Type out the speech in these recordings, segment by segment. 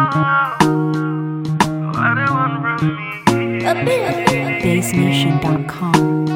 BaseNation.com.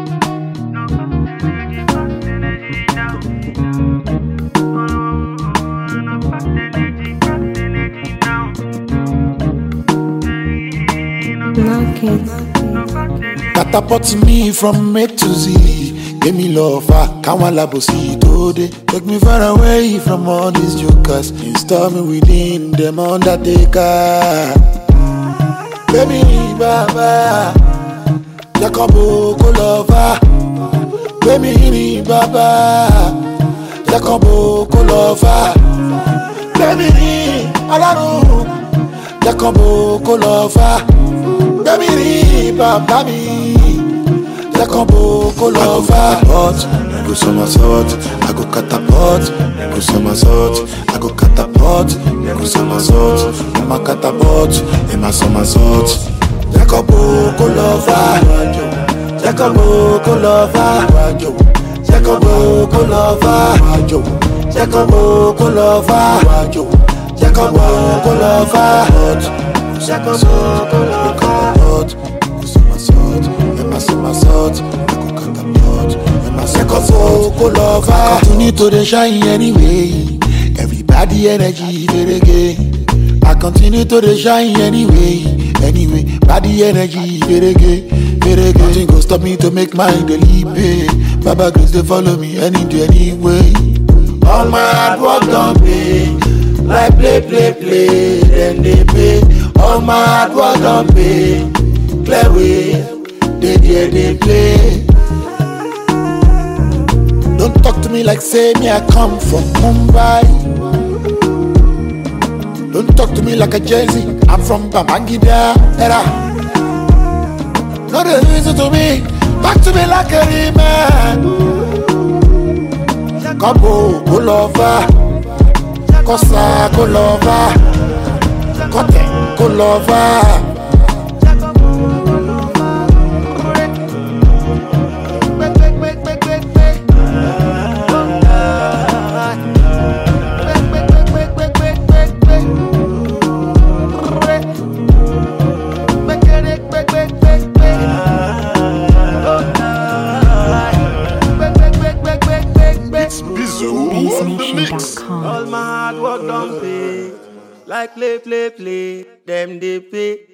Catapult me from A to Z. Give me love, ah, káwọn alábòsí tó dé. Take me far away from all these jokers. Install me within them undertaker. Baby, bàbá, Jacobo kò lọ́fà. Baby, ni bàbá, Jacobo kò lọ́fà. Baby, ni alárùn, Jacobo kò lọ́fà. Baby, ni bàbá mi. Jacobo kò lọ́fà. I go somersault, I go catapult, I go somersault, I go catapult, I go somersault, I'm a catapult, I'm a somersault. Jacobo kò lọ́fà. Jacobo kò lọ́fà. Jacobo kò lọ́fà. Jacobo kò lọ́fà. Jacobo kò lọ́fà. Jacobo kò lọ́fà. Somersault, I'm a somersault, I go catapult, I'm a Jacobo kò lọ́fà. Continue to dey shine anyway. Everybody energy dey again. I continue to dey shine anyway. Anyway, body energy verege, verege. Nothing go stop me to make my daily pay. Baba grace dey follow me any day, anyway. All my hard work don pay. Like play, play, play, then they pay. All my hard work don pay. Clear way, they there they play. Don't talk to me like say me I come from Mumbai. Don't talk to me like a Jay-Z, I'm from Babangida era. No dey listen to me, talk to me like a man. Kọ́bù kò lọ fà, kọ́sà kò lọ fà, kọ́tẹ̀ kò lọ fà. BaseNation.com. All my hard work done pay. Like play, play, play. Them they pay.